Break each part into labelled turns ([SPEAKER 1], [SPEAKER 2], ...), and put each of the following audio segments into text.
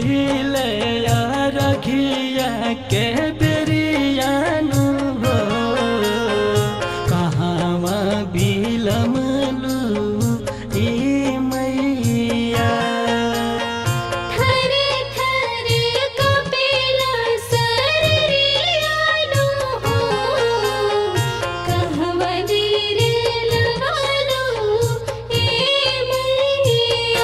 [SPEAKER 1] भइले रखिया के बेरियानु हो कहाँमा बिलमलु ए मैया
[SPEAKER 2] थरे थरे कपिला सररियानु हो कहवा रे लगालो ए मैया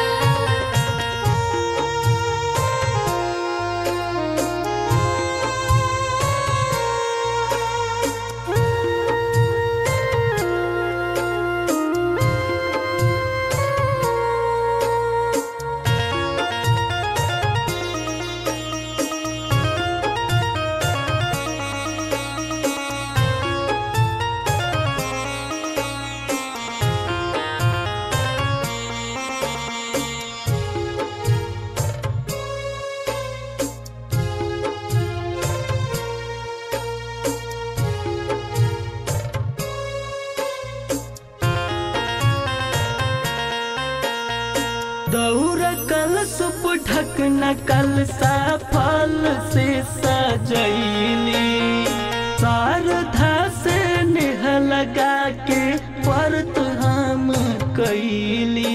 [SPEAKER 1] दौर कल सुप ढकना कल सा फल से सजैली शारदा से नेह लगा के परत हम कैली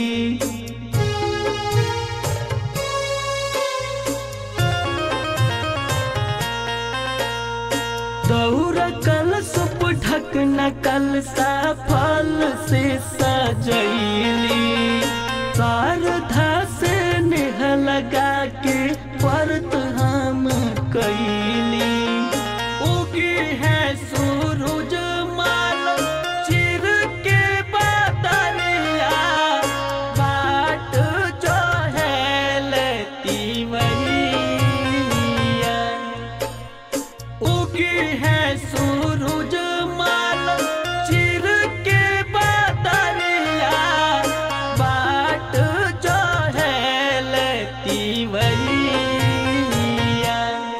[SPEAKER 1] दौर कल सुप ढकना कल सा फल से सजैली शारदा से नेह लगा के परत हम कैली उगी है सूरज माल चिर के बदलिया बाट जो है लेती वैया उगी है सूरज माल चिर के बदलिया बाट जो है लेती वैया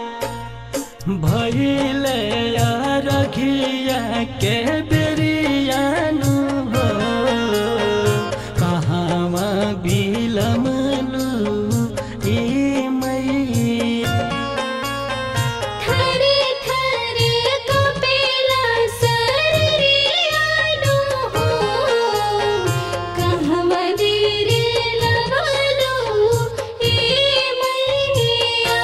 [SPEAKER 1] भइले रखिया के बेरियानु हो कहाँमा बिलमलु ए मैया
[SPEAKER 2] थरे थरे कपिला सररियानु हो कहवा रे लगालो ए मैया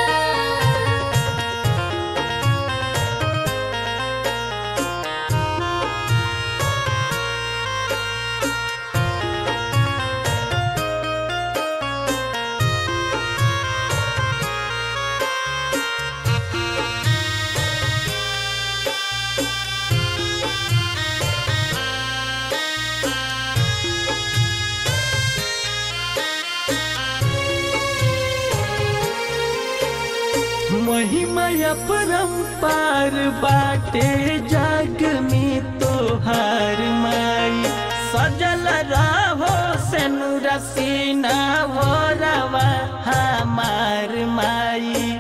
[SPEAKER 1] महिमय परम्पार बाटे जग में तोहार माई सजल रहो सेनु रसीना वो रवा हमार माई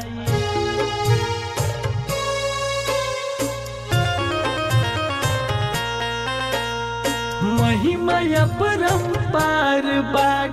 [SPEAKER 1] महिमय परम्पार बाट